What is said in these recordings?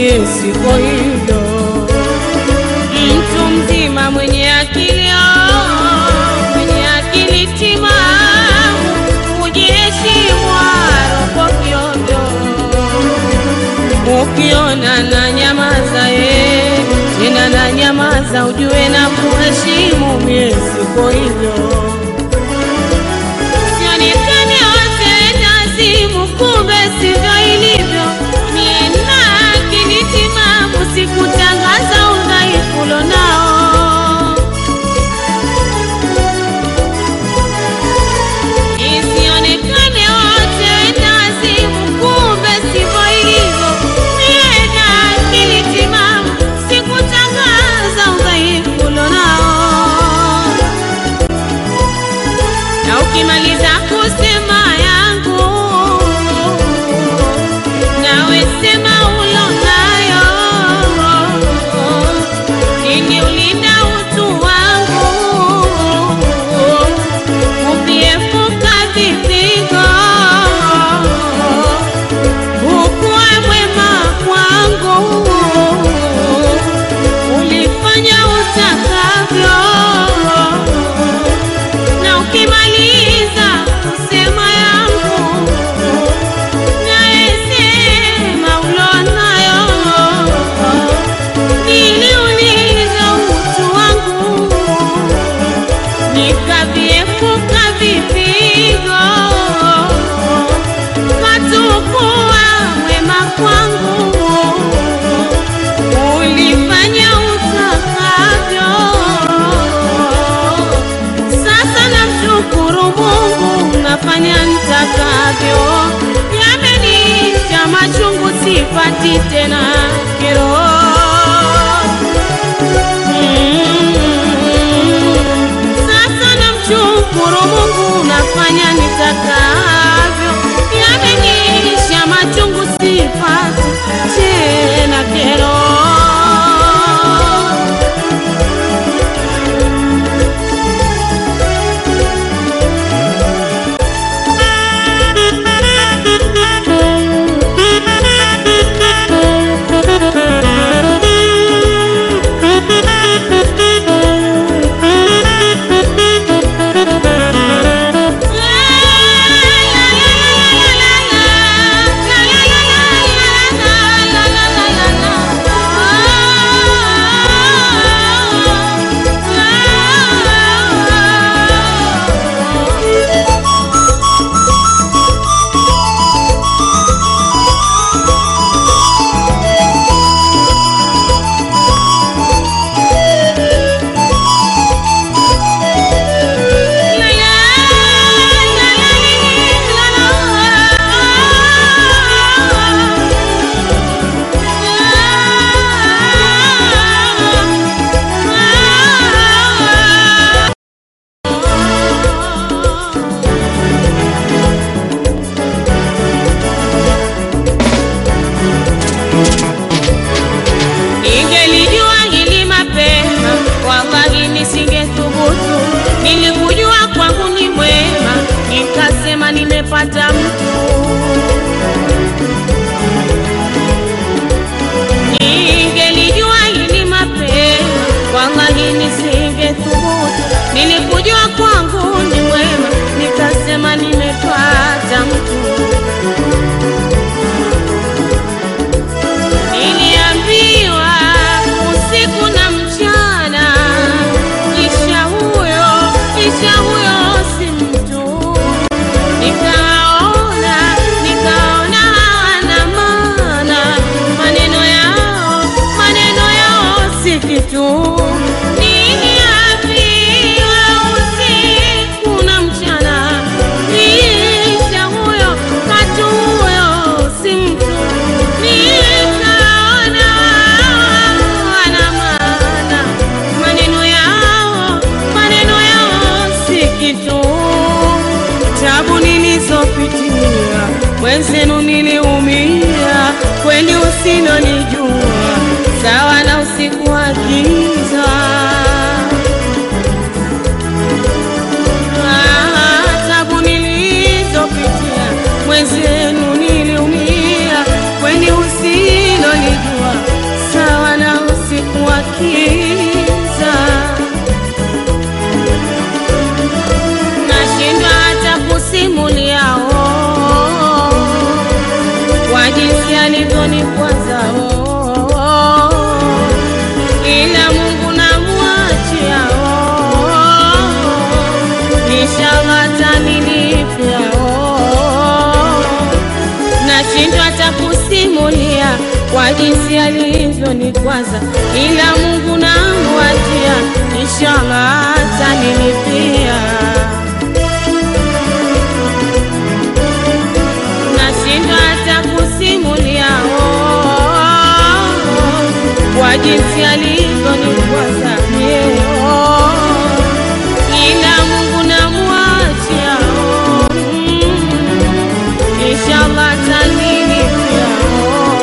mie siko hivyo. Mtu mzima mwenye akili oh, mwenye akili timamu kujiheshimu aroko kiondo. Ukiona na nyamaza ye tena na nyamaza, ujue na kuheshimu mie siko hivyo. Sionekane wote nazimu, kumbe sivyo ilivyo. Mie na akili timamu, sikutangaza udhaifu ulonao. Isionekane wote nazimu, kumbe sivyo ilivyo. Mie na akili timamu, sikutangaza udhaifu ulonao na ukimaliza kusema yangu, nawe sema ulonayo, ili ulinda utu wangu, ukiepuka vipigo, ukuwe mwema kwangu, ulifanya utakavyo na ukimaliza kusema yangu naesema ulonayo, niliuliza utu wangu nikaviepuka vipigo, katukuwa mwema kwangu, ulifanya utakavyo. Sasa namshukuru Mungu, nafanya nitakavyo. Yamenisha machungu, sipati tena kero. Mm. Sasa namshukuru Mungu, nafanya nitakavyo. Yamenisha machungu, sipati tena kero. Ningelijua hili mapema, wallahi nisingethubutu. Nilikujua kwangu ni mwema, nikasema nimepata mtu. Ningelijua hili mapema, wallahi nisingethubutu. Nilikujua kwangu ni mwema, nikasema nimepata mtu. Niliambiwa usiku na mchana, kisha huyo kisha huyo si mtu. Nikaona nikaona hawana maana, maneno yao maneno yao si kitu. Niliambiwa usiku na mchana, kisha huyo katu huyo si mtu. Nikaona hawana maana, maneno yao maneno yao si kitu. Tabu nilizopitia mwenzenu niliumia, kweli usilonijua sawa na usiku wa giza. Ah, Tabu nilizopitia mwenzenu niliumia, kweli usilonijua kwa jinsi alivyonikwaza, ila Mungu namwachia, inshallah atanilipia. Nashindwa hata kusimulia oh, kwa jinsi alivyonikwaza yeah, ila Mungu namwachia oh, mm, inshallah atanilipia oh.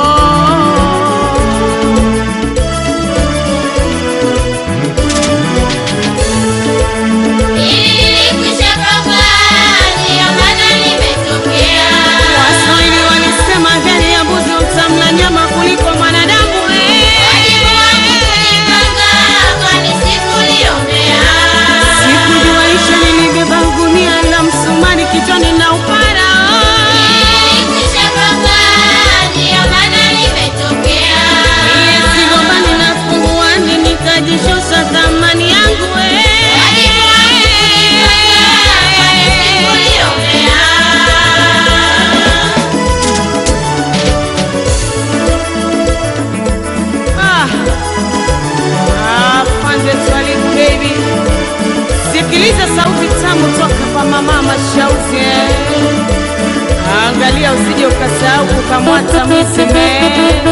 Nilikwisha panga, ndiyo maana nimetokea. Waswahili walisema heri ya mbuzi utamla nyama kuliko mwanadamu eh. Wajibu wangu kujipanga, kwani sikuliombea. Sikujua isha nilibeba gunia la msumari kichwani na upara Nilikwisha panga, ndiyo maana nimetokea. sigombani na funguani nikajishosha thamani yangu eh. Wajibu wangu kujipanga, kwani sikuliombea. Ah. Ah, Pande Twalibu baby, sikiliza sauti tamu toka kwa mama Mashauzi eh. Angalia usije ukasahau kukamwata mwisime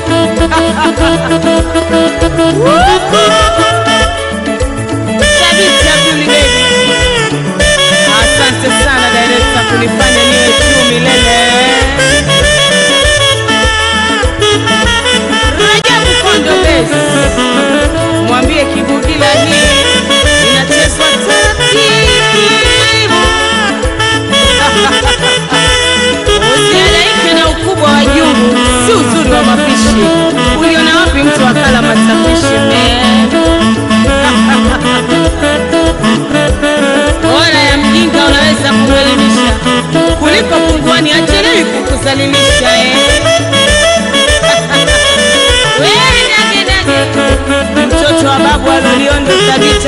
Thabiti Abduli baby, asante sana director kunifanya niwe juu milele. Rajabu Kondo Base, mwambie Kibugila hii inachezwa taratibu. Usihangaike na ukubwa wa jungu, si uzuri wa mapishi. Uliona wapi mtu akala matapishi man? Bora ya mjinga unaweza kumwelimisha kuliko punguani achelewi kukuzalilisha eh. Wewe dage dage, mtoto wa babu aloliondo thabiti